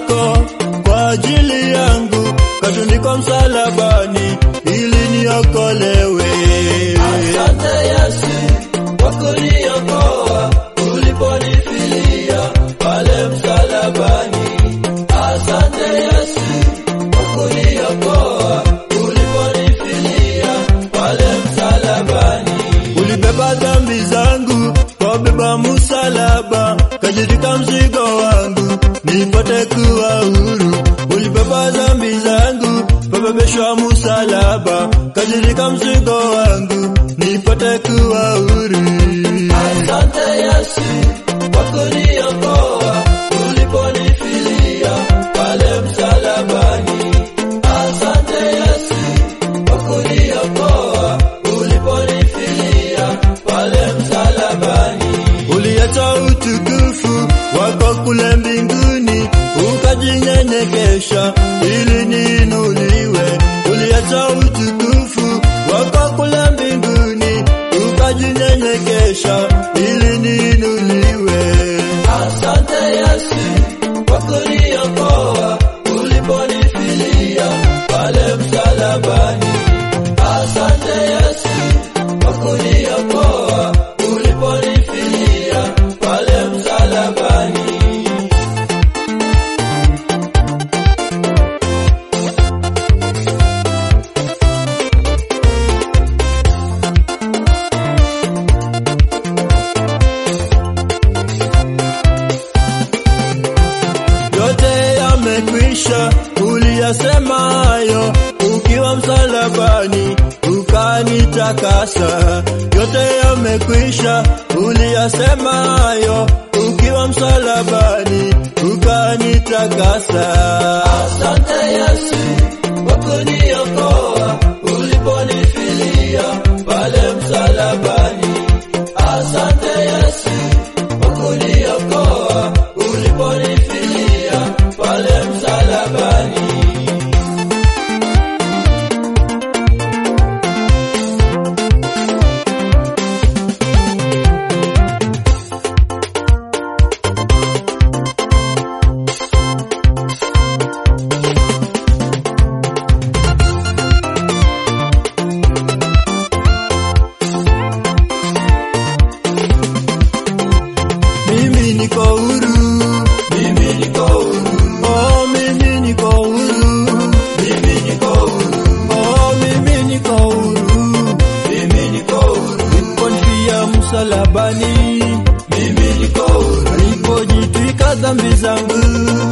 yako kwa ajili yangu, katundikwa msalabani ili niokolewe. Asante Yesu kwa kuniokoa uliponifilia pale msalabani. Asante Yesu kwa kuniokoa uliponifilia pale msalabani. Ulibeba dhambi zangu kwa beba msalaba, kajitwika mzigo wangu nipate kuwa huru. Ulibeba dhambi zangu kabebeshwa msalaba, kajitwika mzigo wangu nipate kuwa huru. Asante Yesu kwa kuniokoa uliponifilia pale msalabani. Asante Yesu kwa kuniokoa uliponifilia pale msalabani. Uliacha utukufu wako kule mbinguni, ukajinyenyekesha ili niinuliwe. Uliacha utukufu wako kule mbinguni, ukajinyenyekesha ili niinuliwe. Asante Yesu kwa kuniokoa uliponifilia pale msalabani. Asante Yesu kwa kuniokoa uliponifilia pale msalabani. yote yamekwisha, uliyasema hayo ukiwa msalabani ukanitakasa. Yote yamekwisha, uliyasema hayo ukiwa msalabani ukanitakasa. Asante Yesu kwa kuniokoa uliponifilia pale msalabani. Asante Yesu kwa kuniokoa uliponifilia pale msalabani. Mimi niko huru, Mimi niko huru, oh, mimi niko huru, mimi niko huru, oh, mimi niko huru. mimi niko huru, Uliponifia msalabani, mimi niko huru, ulipojitwika dhambi zangu,